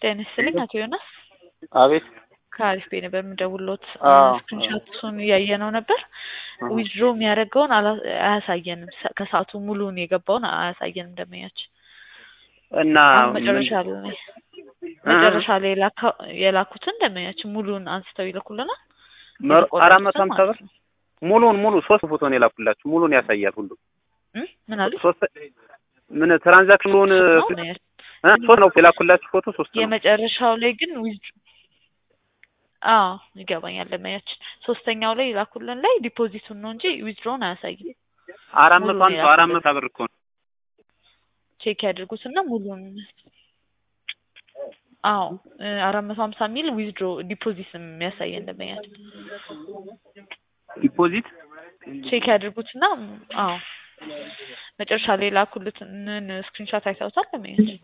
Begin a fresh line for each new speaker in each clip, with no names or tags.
ጤና ይስጥልኝ አቶ ዮናስ
አቤት
ከአሪፍ ቤ ነበር የምደውልዎት።
አዎ።
ስክሪንሾቱን እያየነው ነበር። ዊዝድሮ የሚያደርገውን አላ- አያሳየንም። ሰ- ከሰዓቱ ሙሉውን የገባውን አያሳየንም ደንበኛችን።
እና
አሁን መጨረሻ ላይ መጨረሻ ላይ የላካ- የላኩትን ደንበኛችን ሙሉውን አንስተው ይልኩልናል።
መ- አራት መቶ
የተቆረጡትን
ሀምሳ ብር
ማለት ነው።
ሙሉን ሙሉ ሶስት ፎቶ ነው የላኩላችሁ። ሙሉን ያሳያል ሁሉ
እም? ምን አሉ?
ሶስት ምን ትራንዛክሽኑን
ነው ነው
እ? ሶስት ነው የላኩላችሁ ፎቶ ሶስት ነው።
የመጨረሻው ላይ ግን ዊዝ አዎ ይገባኛል ደንበኛችን። ሶስተኛው ላይ የላኩልን ላይ ዲፖዚቱን ነው እንጂ ዊዝድሮውን አያሳይም።
አራት መቶ
ሙሉን
ሀምሳ አራት መቶ ብር እኮ ነው።
ቼክ ያድርጉትና ሙሉን አዎ እ አራት መቶ ሀምሳ ሚል ዊዝድሮ ዲፖዚት የሚያሳየን ደንበኛችን።
ዲፖዚት
ቼክ ያድርጉትና አዎ መጨረሻ ላይ የላኩልንን ስክሪንሾት አይተውታል ደንበኛችን።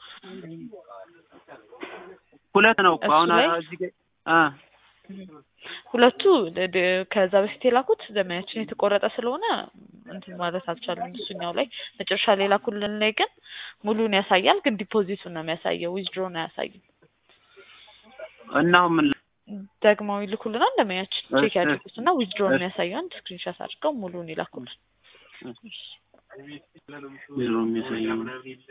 ሁለት ነው እኮ
እሱ
አሁን
ላይ?
እዚህ ጋር አ
ሁለቱ ድ- ድ- ከዛ በፊት የላኩት ደንበኛችን የተቆረጠ ስለሆነ እንትን ማለት አልቻለም። እሱኛው ላይ መጨረሻ ላይ የላኩልን ላይ ግን ሙሉን ያሳያል፣ ግን ዲፖዚቱን ነው የሚያሳየው፣ ዊዝድሮን አያሳይም።
እና አሁን ምን
ደግመው ይልኩልናል ደንበኛችን። ቼክ
እሺ።
ያድርጉትና ዊዝድሮን
እሺ።
የሚያሳየውን ስክሪንሾት አድርገው ሙሉን ይላኩልን።
ዜሮ የሚያሳየው ነው?